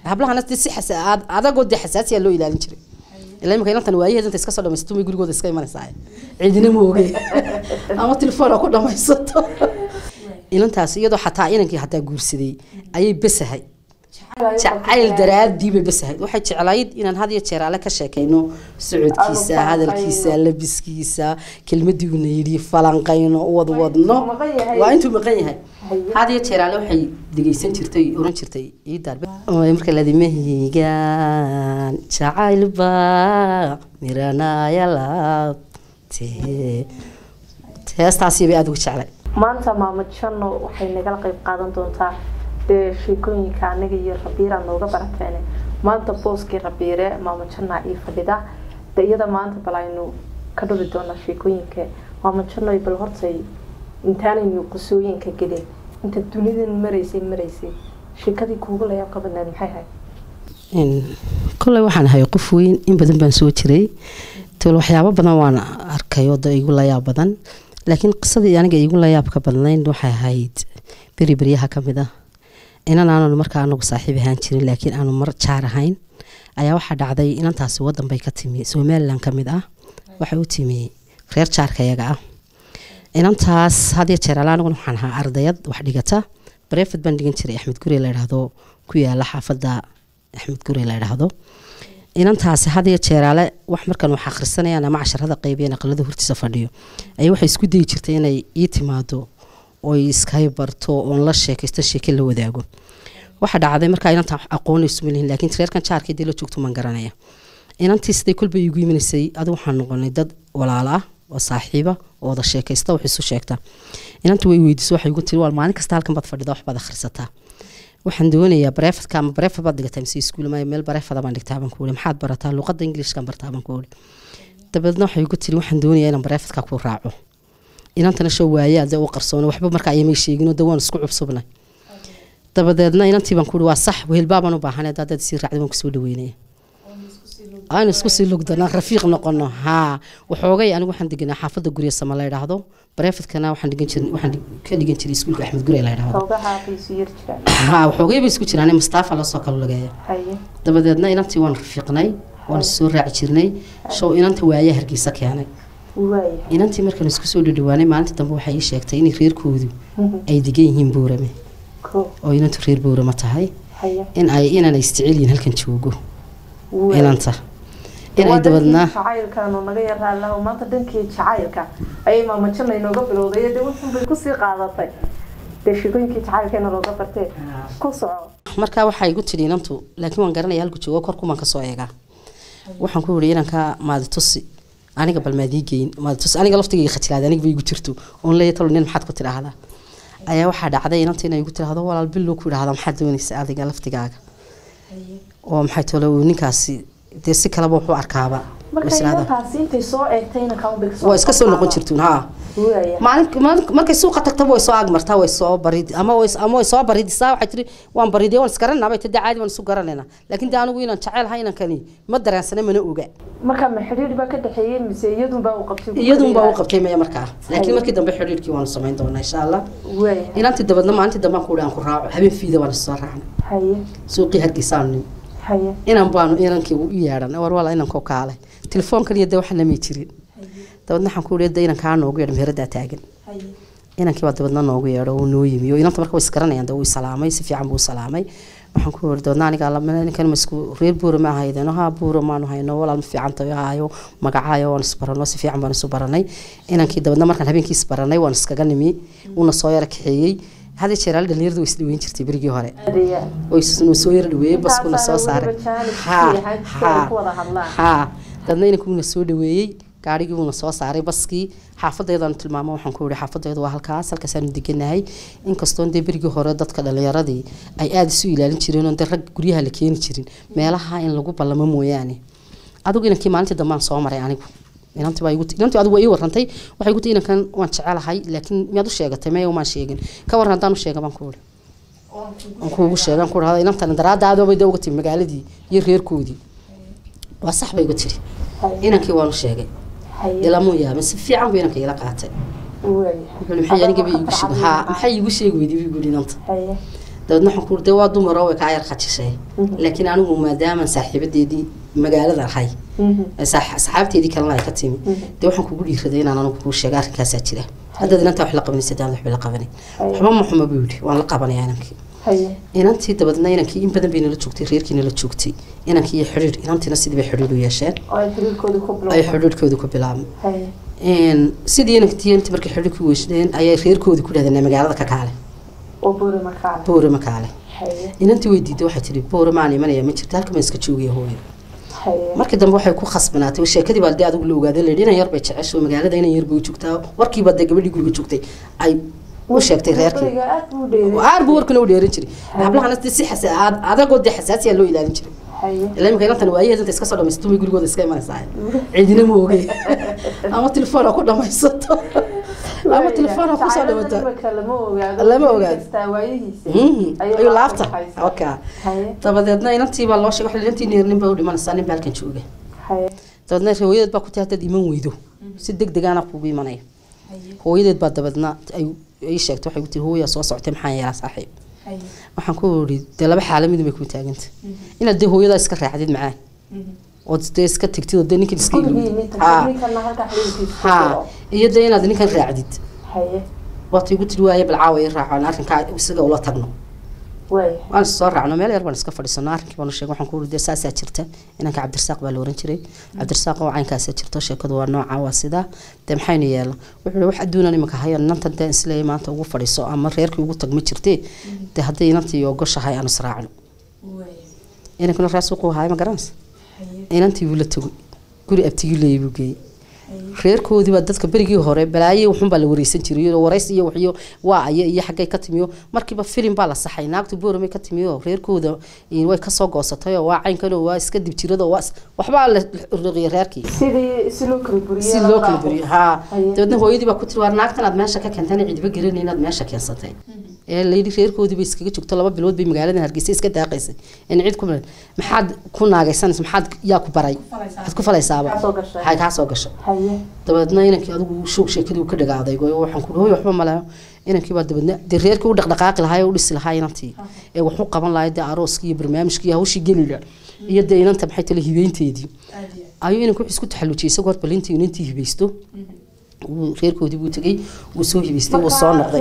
hablahana dee si xasa- ad- adagoo dee xasaasiya loo ilaalin jiray ilaa imika inantan waayaheed inta iska soo dhamaysato may gurigooda iska imanaysaa ciidina ma oge ama telefoon ha ku dhamaysato inantaas iyadoo xataa inankii xataa guursaday ayay besahay jacayl daraadii bay besahayd waxay jeclayd inaan had iyo jeer alle ka sheekayno socodkiisa Aanu hadalkiisa falanqayno. labiskiisa kelmadii uuna yidhi falanqayno wadwadno intuu maqan yahay. waa intuu maqan yahay Haye. had iyo jeer alle waxay dhegeysan jirtay oran jirtay ii daarbe marka ladimahaygaan jacayl baa miranaya laabte heestaasi bay aada uga jeclay maanta maamo janno waxay nagala qayb qaadan doontaa dee sheekooyinka anaga iyo rabiira nooga barateene maanta booskii rabiire maamo jannaa ii fadhida de iyada maanta bal aynu ka dhubi doonaa sheekooyinka maamo janno bal hortay intaanaynu qusooyinka gelin inta dunidan maraysay maraysay sheekadii kuugu layaab ka badnayd maxay ahayd kolley waxaan ahay qof weyn in badan baan soo jiray tol waxyaabo badan waan arkay oo da igu layaab badan laakiin qisadii aniga igu layaabka badnayn waxay ahayd beri beryaha ka mid ah inan aananu markaa anagu saaxiib ahaan jirin laakiin aanu mar jaar ahayn ayaa waxaa dhacday inantaasi wadan bay ka timi somalilan ka mid ah waxay u timi reer jaarka iyaga ah inantaas hadiyo jeer ala aniguna waxaan ahaa ardayad wax dhigata barefed baan dhigan jiray axmed guri la idhaahdo ku yaala xaafadda axmed guri la idhaahdo inantaasi hadiyo jeeraale wax markan wax akhrisanayaan ama casharada qeybiyan aqalada hortiisa fadhiyo ayay waxay isku dayi jirtay inay ii timaado oy iskay barto oon la sheekaysto sheeke la wadaago waxa dhacday markaa inantaa aqoonaysu malihin laakiin reerkan jaarkii dee la joogto maan garanaya inantii siday kolba iigu imanaysay adu waxaan noqonay dad walaalo ah oo saaxiiba oo wada sheekaysta wax isu sheegta inanta way weydiiso waxay igu tiri waal maalin kasta halkan baad fadhida waxbaad akhrisataa waxaan doonayaa bareefadka ama bareefad baad dhigataa mise iskuul maayo meel bareefada baan dhigtaa baan ku wuri maxaad barataa luqadda ingiliishkan bartaa baan ku wuri dabeedna waxay igu tiri waxaan doonayaa inaan bareefadka ku raaco inantana soo waayaa dee u qarsoona waxba marka ayamay sheegin oo dee waan isku cubsubnay dabadeedna inantii baan ku wuri waa sax wehelbaa baan u baahanay haddaad sii raacdi waan kusoo dhaweynaya aan isku sii lugdana rafiiq noqono haa waxoogay anigu waxaan deganaa xaafadda gurya sama la idhaahdo bareefadkana waxaan dhigan jiray waxaan ka dhigan jiray iskuulka axmed gure la idhaahdo xoogaha qiisu yar jiraan haa waxoogay bay isku jiraan mustaafa lasoo kala lageeya haye dabadeedna inantii waan rafiiqnay waan soo raaci jirnay show inanta waayaa hargeysa keenay waaya inantii markaan isku soo dhadhawaanay maalinta dambe waxay ii sheegtay inay reerkoodu ay degan yihiin buurame ko oo inantu reer buurama tahay haye in ay inaan isjecel yihiin halkan joogo waaya inanta in ay Waa dabadna dhankii jacaylkaanu naga yaraalaa maanta dhankii jacaylka ayay maamajana inooga bilowday dee wuxun bay kusii qaadatay dee sheekooyinkii jacaylkeena looga bartee ku soco markaa waxaa igu tidhi inantu laakiin waan garanaya halku joogo korkumaan kasoo eegaa waxaan ku yidhi inanka maaditusi aniga bal maadii geyn maaditusi aniga laftigayga khajilaaday aniga ba igu jirto oon leeya talo nin maxaad ku tidhaahdaa ayaa waxaa dhacday inanta inay igu tidhaahdo walaal billow ku idhaahda maxaad doonaysa adiga laftigaaga oo maxay tole uu ninkaasi dee si kaleba wuxuu arkaaba marka Is idhaahdaa. inantaasi intay soo eegtayna kama bay waa iska soo noqon jirtuun haa waaya maalin maalin- markay suuqa tagtaba way soo agmartaa way soo barid ama way ama way soo baridisaa waxay tiri waan bariday waan isgaranaa bay tiri caadi waan isu garanayna laakiin de anigu inaan jecelahay inankani ma daraansana mana oga marka ma xidhiidh baa ka dhexeeyey mise iyadunbaa u qabtay iyadun baa u qabtay maya markaa laakiin markii dambe xidhiidhkii waanu samayn doonaa insha allah waaya inantii dabadna maalintii dambe aan ku aan ku raaco habeen fiida waan soo raacnay haye suuqii hargeysaanu nimi haye inan baanu inankii u yeedhan war wala inankoo kaalay telefoonkan iyo dee waxaan lamay jirin dabadna waxaan ku yidhi de inankaa noogu yeedhan meheraddaa taagan inankii baa dabadna noogu yeedho uu noo yimi oo inanta marka way isgaranayaan de wuu salaamay si fiican buu u salaamay waxaan ku yidhi dabadna aniga alla- ninkan ma isku reer buura ma ahaydeen haa buura maanu hayno walaal ma fiican tahay haayo magacaayo waan isbarano si fiican baan isu baranay inankii dabadna markaan habeenkii isbaranay waan iskaga nimi uuna soo yara kaxeeyey hada jeer al dhalinyaradu way isdhaweyn jirtay berigii hore adeya way is- soo yara dhaweeyey baskuna soo saaray Intaasaana weliba jaanis Ha, fiican ha, ku wada hadlaan. ha dadna inankuuna soo dhaweeyey gaarigii uuna soo saaray baskii xaafadeedaan tilmaamo waxaan ku yihi xaafadeedu waa halkaas halkaasaanu deganahay inkastoon dee berigii hore dadka dhalinyaradii ay aada isu ilaalin jireen oon dee rag guryaha la keeni jirin meelaha in lagu ballamo mooyaane adigu inankii maalintii dambaan soo maray anigu inantii baa igu ti- inantii adigu waa ii warantay waxay igu tii inankan waan jecelahay laakiin miyaad u sheegatay maya umaan sheegin ka waran haddaan u sheega baan ku ihi aan kuugu sheegan ku dhahda inantan daraadaadobay dee uga timi magaaladii iyo reerkoodii waa sax bay igu tiri inankii waanu sheegay haye ilamuu yaabin si fiican buu inanka ila qaatay waaya wuxuu maxay aniga ba iigu sheeg haa maxay iigu sheegi weyday buu yidhi inanta haye dabeedna waxaan ku dee waa dumaro way kaa yar khajishay laakiin anigu maadaamaan saaxiibadeedii magaalada ahay saxaabteedii kalena ay ka timi dee waxaan kugu dhiiraday inaan anigu kuu sheega arrinkaasaa jira haddaad inantaa wax la qabanaysa daan waxba la qabanay waxba ma xuma buu yidhi waan la qabanayaa inankii inantii dabadeedna inankii in badan bay nala joogtay reerkii nala joogtay inankii iyo xidhiir inantiina sidii bay xidhiir u yeesheen ay xidhiirkooda ku bilaabmay sidii inankii intii markay xidhiir ku weyshdeen ayay reerkoodii ku dhahdeen magaalada ka kaale boore ma kaale inantii way diiday waxay tihi boore maan imanaya ma jirta halka ma iska joogaya hooyo markii dambe waxay ku khasbanaatay sheekadii baa dee adigu la ogaaday la yidhi inan yar bay jecesho magaalada inan yar bay u joogtaa warkiiba dee gabadhii guriga joogtay ay u sheegtay reerkii aad buu warkana u dheeran jiray hablahana dee si xasa adagoo dee xasaasiya loo ilaalin jiray ilaa imika inantan waayaheed inta iska soo dhamaysato way gurigooda iska imanaysaa cidina ma ogey ama telefoon ha ku dhamaysato ama telefoon ha kusoo dhawato lama ogaado ayuu laabta oka dabadeedna inantiibaa loo sheegay inantii neernin baa u dhimanaysaa nin baa halkan jooga dabadeedna hooyadeed baa ku tii haddaad iman weydo si deg degaana kugu imanaya hooyadeed baa dabadeedna ay ii sheegtay waxay ku tii hooyaa soo socotay maxaa yeelaa saaxiib waxaan ku iri dee laba xaala midun bay ku taaganta inaad dee hooyadaa iska raacdid macaan ood dee iska tegtid oo dee ninkan iska ha iyo dee inaad ninkan raacdid waata igu tiri waaye bal caawa i raaco aan arrinkaa isaga ula tagno waan soo raacno meel yar baan iska fadhiisano arrinkii baan u sheegay waxaan ku iri dee saasaa jirta inanka cabdirasaaq baa la oran jiray cabdirasaaq oo caynkaasaa jirto sheekadu waa nooca waa sidaa dee maxaynu yeela wuxuu wax adduunan imanka hayan inantan dee isleey maanta ugu fadhiiso ama reerkii ugu tag ma jirtee dee hadday inantii ogoshahay aan israacno inankuna reer suuqu haay ma garanaysa inantii buu la tegay guri abtigii leeyay buu geeyey reerkoodii baa dadka berigii hore balaaye wuxun baa la wareysan jiray warays iyo waxyo waa aya iyo xaggay ka timiyo markiiba filim baa la saxay naagtu boormay ka timiyo reerkooda way kasoo goosatay oo waa caynkanoo waa iska dib jirado waa waxbaa la roqiya reerkii si loo kala buriyo haa dabeedna hooyadii baa ku tiri waar naagtan aad meesha ka keentana cidiba garanay inaad meesha keensatay ee layidhi reerkoodii bay iskaga joogto laba bilood bay magaalada hargeysa iska daaqaysay in cid ku maxaad ku naagaysanaysa maxaad yaa ku baray maxaad ku falaysaaba waxay kaa soo gasho dabeedna inankii adigu shoog sheekadii ka dhagaaday waxaan ku hooy waxba male inankii baa dabeedna dee reerkii u dhaqdhaqaaqi lahaa ee u dhisi lahaa inantii ee wax u qaban lahaa dee arooskii iyo barnaamijkii hawshii gelila iyo dee inanta maxay tale hibeynteedii ayuu inanku wuxuu isku taxallujiyay isagoo hor balintii inantii hibaysto reerkoodii buu tegey wuu soo hibaystay wuu soo noqday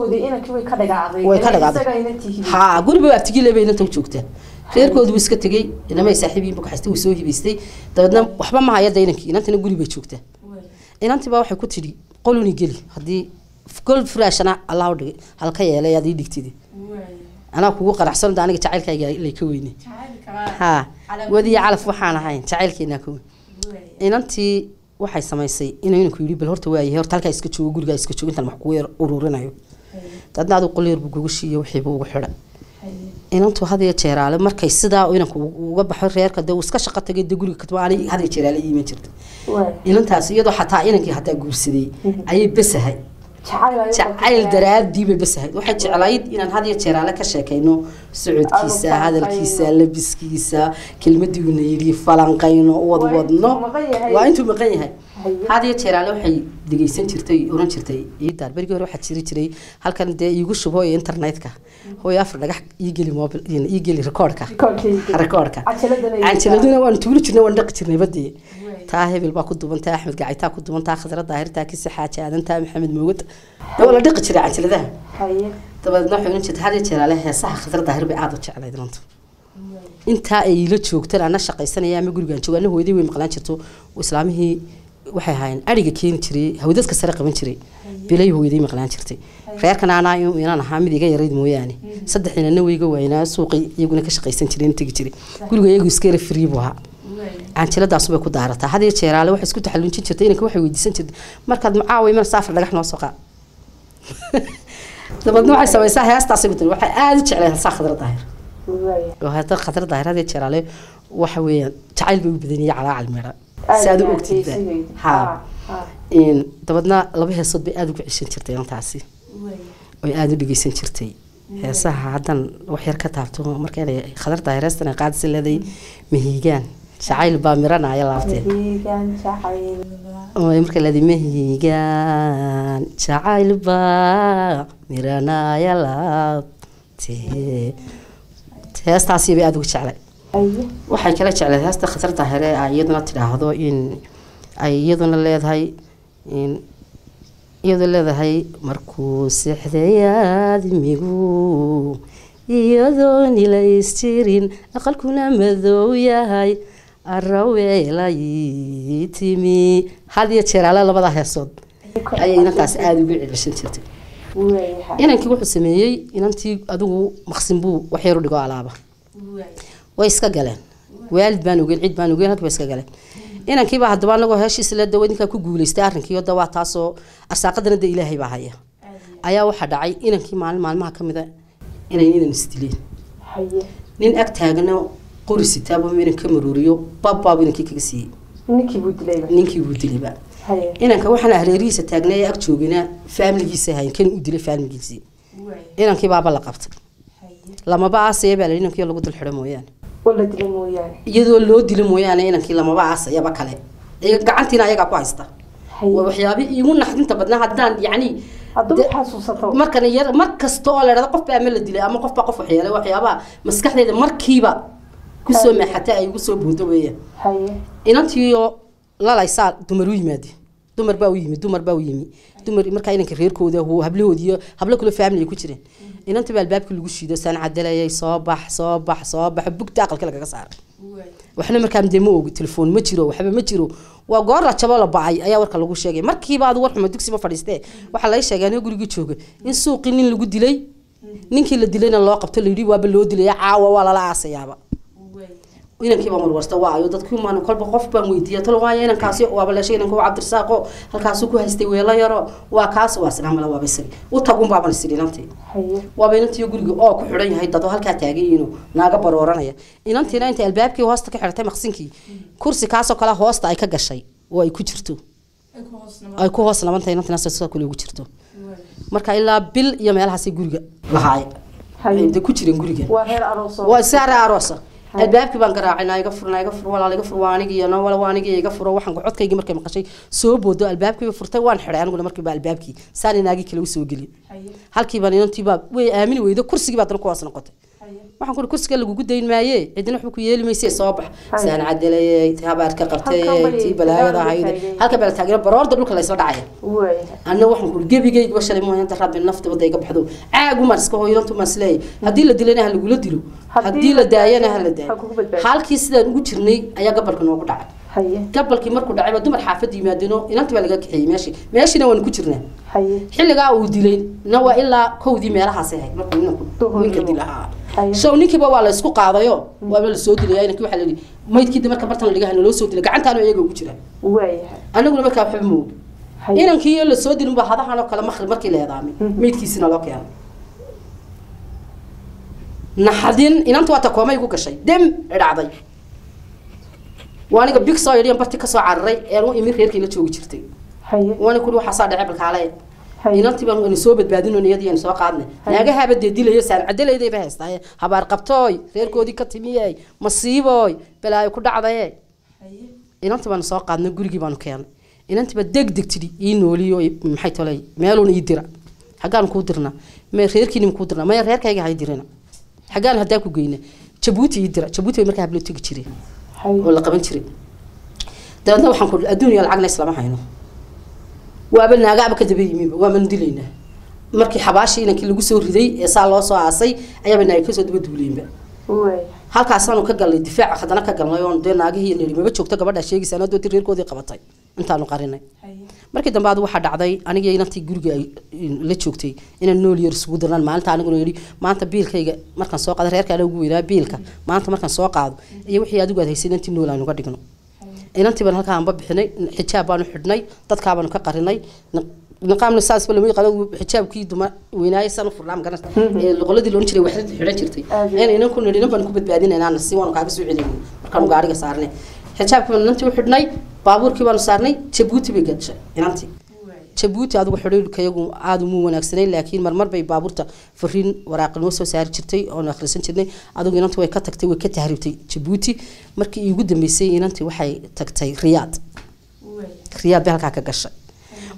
way ka dhagaaday ha guriba abtigile bay inanta u joogtaa reerkoodii buu iska tegey inamay saaxiibiin buu kaxaystay wuu soo hibaystay dabeedna waxba ma hayada inankii inantana guri bay joogtaa inantii baa waxay ku tidhi qoluni geli haddii gol furaashana allah u dhigay halka yeelay aad ii dhigtidi anaa kugu qanacsan da aniga jacaylkayga lay ka weyne ha wadiya calaf waxaan ahayn jacaylkeennaa ka weyn inantii waxay samaysay inuu inanku yidhi bal horta waayahay horta halkaa iska joogo gurigaa iska joogo intaan wax kugu yar ururinayo dadna adigu qolyeer buu kugu shiiyo wixiiba ugu xidha inantu hadiyo jeeraale markay sidaa inanku uga baxo reerka dee uu iska shaqo tagay dee guriga katma ani hadiyo jeeraale iiman jirta inantaas iyadoo xataa inankii hataa guursaday ayay besahay jacayl daraadii bay besahayd waxay jeclayd inaan hadiyo jeeraale ka sheekayno socodkiisa hadalkiisa labiskiisa kelmadii uuna yidhi falanqayno wadwadno waa intuu maqan yahay hadiyo jeeraale waxay dhegeysan jirtay oran jirtay iidaar berigii hore waxaa jiri jiray halkan dee iigu shubo iyo internetka hooy afar dhagax iigeli mobil iigeli rekoordka rekoordka canjaladuna waanu tuuli jirnay waan dhaqi jirnay badii taa hebel baa ku dubantaa axmed gacaytaa ku dubantaa khadra daahirtaa kisi xaaji aadantaa maxamed moogad waa la dhiqi jiray canjaladaha dabadeedna waxay oran jirtay hadiyo jeeraale heesaha khadra daahir bay aada u jeclayd runtu intaa ay la joogtan ana shaqaysanaya ama gurigaan joogo ana hooyadii way maqlaan jirto islaamihii waxay ahaayeen ariga keeni jiray hawdadka sare qaban jiray bilay hooyaday maqlaan jirtay reerkan anaa inaan ahaa mid iga yarayd mooyaane saddexdina wayga waynaa suuqay iyaguna ka shaqaysan jireen tegi jiray guriga iyagu iska yara free buu ahaa canjiladaasu bay ku daarataa hadiyo jeeraale waxay isku taxallunjin jirtay inanka waxay weydiisan jirtay markaad macaawa iman saafar dhagax noo soo qaa dabeedna waxay samaysaa heestaasay ku tiri waxay aada u jeclay heesaa khadra daahir oo heesta khadra daahir hadiyo jeeraale waxa weeyaan jacayl bay u badaniyay calaacal meedha si aad u ogtidba ha dabeedna laba heesood bay aada ugu ceshan jirtay intaasi oy aada u dhegeysan jirtay heesaha haddan wax yar ka taabto marka inay khadar daahir heestan ay qaadisi leeday mahiigaan jacayl baa miranaya laabtee marka leeday mahiigaan jacayl baa miranaya laab Tee- heestaasi bay aada ugu jeclay haye waxay kala jecleed heesta khatarta hele ay iyaduna tidhaahdo in ay iyaduna leedahay in iyadoo leedahay markuu seexday aadmigu iyadoon ilaystirin aqalkuna madow yahay araweelay timi had iyo jeer ale labada heesood ayay inantaas aada ugu celceshan jirtay waayahay inankii wuxuu sameeyey inantii adigu maqsin buu wax yar u dhigo alaaba way iska galeen waalid baan ogeyn cid baan ogeyn halkii bay iska galeen inankiiba haddaba anagoo heeshiisa le dawa ninkaa ku guuleystay arrinkii da waa taasoo arsaaqadana de ilaahay baa haya ayaa waxaa dhacay inankii maalin maalmaha ka mida inay inan isdileen haye nin ag taagna qori sitaaba inan ka maruuriyo babbaabu inankii kaga siiyey ninkii buu dilayba ninkii buu dilayba haye inanka waxaana hareerihiisa taagnaa ee ag joogina faamiligiisa hayn kan u dilay faamiligiisii inankii baaba la qabtay lamaba aasaya baa la yidhi inankii lagu dul xidho mooyaane oo la dilay mooyaane iyadoo loo dilo mooyaane inankii lamaba aasayaba kale iyaga- gacantiina ayagaa ku haysta waa haye waxyaabi iigu naxdinta badnaa haddaan yacni hadduu de- xasuusato markan yar mar kasta oo la dhahdo qof baa ama la dilay ama qof baa qof waxyeelay waxyaabaha maskaxdeeda markiiba kusoo maaxata ay ugu soo boodo weeyaan haye inantiioo lalaysaa dumar u yimaade dumar baa u yimi dumar baa u yimi dumar markaa inanka reerkooda hu- hablahoodii iyo hablo kale family ay ku jireen inantii baa albaabkii lagu shiido saan cadalayay soo bax soo bax soo bax bugta aqalka lagaga saaray waxna markaa dee ma ogi telefoon ma jiro waxba ma jiro waa goor la jabo la bacay ayaa warka lagu sheegay markiiba adu war xumo dugsiba fadhiistee waxaa laga sheegay aniga gurigii jooga in suuqii nin lagu dilay ninkii la dilayna loo qabto layidhi waaba loo dilaya caawa waa lala aasayaaba inankii baan warwarsta waayo dadkii maan kolba qof baan weydiiya talo waayo inankaasi waaba leeshay inanka waa cabdirasaaqo halkaasuu ku haystay weelo yaro waa kaas waa sinamala waaba isagi u tagun baaban isiri inantii haye waaba inantii guriga oo ku xidhan yahay dad oo halkaa taagayiino naaga barooranaya inantiina intay albaabkii hoosta ka xidhatay maqsinkii kursi kaasoo kale hoosta ay ka gashay oo ay ku jirto ay ku hoos labantahay inantiina sidoo kale ugu jirto marka ilaa bil iyo meelahaasay guriga lahaay haye de ku jireen guriga waa reer aroos oo waa saare aroosa albaabkii baan garaacay naa iga fur naa iga fur walaal iga fur waa anigii no wala waa anigii iga furo waxaan codkaygii markay maqashay soo boodo albaabkiiba furtay waan xidhay aniguna markiiba albaabkii saan inaagii kale u soo geli halkii baan inantii baa way aamini weydo kursigii baa dana ku hoos noqotay waxaan ku kursiga lagugu dayn maaye cidina waxba ku yeeli mayse soo bax saan cadalayay tii habaarka qabtay Halkan bay tii balaayada ahayd taagay. halka baa la taagina baroorda dhulka laysoo dhacaya waayahay anna waxaan ku gebigayga ba shalay mooyaan daraad nafta wada iga baxdo caagu maar iska hooyantu maar isleeyahay haddii la dilana ha lagula dilo haddii la daayana ha la ha daayo kugu badbaado. halkii sidaan ugu jirnay ayaa gabalka noogu dhacay haye gabalkii markuu dhacay baa dumar xaafadda yimaadino inantii baa laga kaxeeyey meeshii meeshiina waan ku jirnaa haye xilligaa uu dilay na waa ilaa kowdii meelahaas ahayd markuu ninku Duhur ninka iyo- dilahaa haye show ninkiiba waa la isku qaadayo waaba la soo dilaya inankii waxaa la yidhi maydkii marka bartan la dhigaha naloo soo dilay gacantaanu iyaga ugu jira waayahay anaguna markaa waxba ma ogi haye inankii iyo lasoo dilin baa hadahan oo kale maqrib markii la eedaamay Mhm. meydkiisina loo keenay naxadin inanta waa takoomay ku gashay dem dhacday waa aniga big soo yidhi barti kasoo cararay ee u imin reerkii la joogi jirtay haye waana kuli waxaa saa dhacay balkaale haye inantii baan waynu soo badbaadino iyadii aynu soo qaadnay Haye. naagahaaba dee dilayo saan cadalaydayba haystaaye habaar qabtooy reerkoodii ka timiyey masiibooy balaayo ku dhacdaye inantii baanu soo qaadnay gurigii baanu keenay inantiiba deg deg tidhi ii nooliyo i- maxay tolay meeluun ii dira xaggaan kuu dirna me reerkiinim kuu dirna maya reerkayga hay dirina xaggaan haddaa ku geyna jabuuti ii dira jabuuti bay markaa hablo tegi jireen oo haye la qaban jiray dabeedna waxaan ku adduuniya lacagna islama hayno waaba naagaaba ka daba yimiinba waabanu dilaynaa markii xabaashii inankii lagu soo riday ee saa loo soo aasay ayaaba naagi kasoo daba duuleynba waayahay halkaasaanu ka galnay difaaca haddana ka galnay oon dee naagihii nidhi maba joogto gabadhaa sheegaysa anaa dooti reerkoodii qabatay intaanu qarinay markii dambe adu waxaa dhacday anigii inantii guriga ay la joogtay inaan nool yar isugu dirnaan maalinta aniguna yidhi maanta biilkayga markaan soo qaado reerka ana ugu weynaa biilka maanta markaan soo qaado iyo wixii adigu aad haysay inantii nool aynu ka dhigno inantii baan halkaa anba bixinay xijaab baanu xidhnay dadkaa baanu ka qarinay niqaamna saasba lama yaqaano xijaabkii duma weynaaye san u furnaa magaranaysa ee loqoladii loon jiray waxda xidhan jirtay Aad iyo ayna inan ku nidhi inan baan ku badbaadinaynaa si waanu kaaga soo celinay markaanu gaariga saarnay xijaabkii baanu inantii u xidhnay baabuurkii baanu saarnay jabuuti bay gashay inantii jabuuti adigu xidhiirkayagu aada umuu wanaagsanay laakiin marmar bay baabuurta fariin waraaqi noo soo saari jirtay oonu akhrisan jirnay adigu inantii way ka tagtay way ka tahribtay jabuuti markii iigu dambeysay inantii waxay tagtay riyaad riyaad bay halkaa ka gashay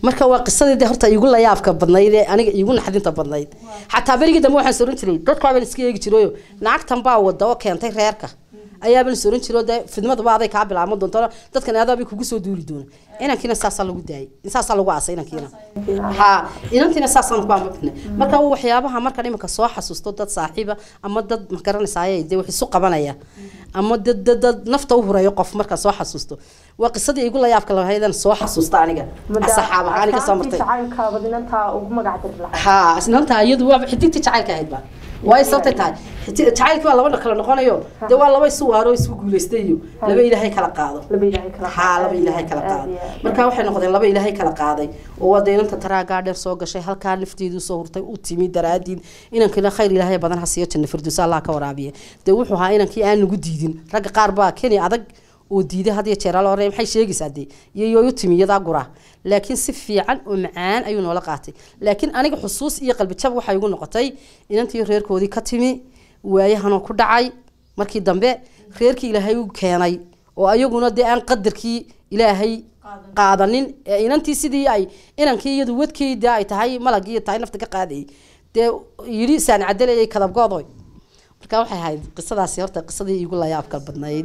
marka waa qisadii de horta igu layaabka badnayd ee aniga igu naxdinta badnayd xataa berigii dambe waxaan soran jiray dadkaabaan iska eegi jirayo naagtan baa wada oo keentay reerka ayaabaan soran jiro dee fidmadaba aday kaa bilaaban doonto dadkan aadaabay kugu soo duuli doona inankiina saasaa lagu daayay saasaa lagu aasay inankiina ha inantiina saasaan ku amabina marka waxyaabaha markaan imika soo xasuusto dad saaxiiba ama dad magaranaysaay dee wax isu qabanaya ama dad dad dad nafta u hureeyo qof markaan soo xasuusto waa qisadii igu layaabka lahaydan soo xasuusta aniga saxaab ahaan aniga soo martay jacaylkaabad inantaa ugu magac diri lahaa ha isnaanta iyadu waa xidigta jacaylka ahayd ba way sababtay tahay jacaylkii waa laba kala noqonayo dee waa laba isu waaro isku guulaystay iyo laba ilaahay kala qaado laba ilaahay kala haa laba ilaahay kala qaado marka waxay noqdeen laba ilaahay kala qaaday oo waa dee inanta taraagaa dheer soo gashay halkaa nafteedu soo hurtay u timi daraadiid inankina khayr ilaahay badan ha siiyo janna firdowsa allah ka waraabiye dee wuxuu ahaa inankii aan nagu diidin ragga qaar baa keni adag oo diiday had iyo jeer ala horey maxay sheegaysaa dee iyo yooyu timi iyadaa guraa laakiin si fiican oo macaan ayuu noola qaatay laakiin aniga xusuus iyo qalbi jab waxay igu noqotay inantii reerkoodii ka timi waayahanoo ku dhacay markii dambe reerkii ilaahay u keenay oo ayaguna dee aan qadarkii ilaahay qaadanin ee inantii sidii ay inankii iyadu wadkii dee ay tahay malagii tahay nafta ka qaadayay dee yidhi saan cadelayay kadabgoodoy marka waxay ahayd qisadaasi horta qisadii igu layaabka badnayd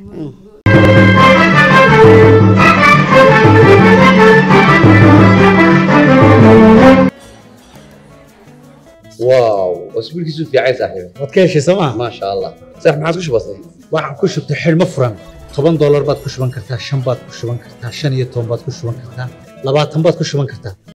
واو اسبوعك في عايز صاحبي waad ka heshay sooma ما شاء الله صح ما عاد كش بسيط waxaan ku shubtay xidhmo furan toban doolar baad ku shuban kartaa shan baad ku shuban kartaa shan iyo toban baad ku shuban kartaa labaatan baad ku shuban kartaa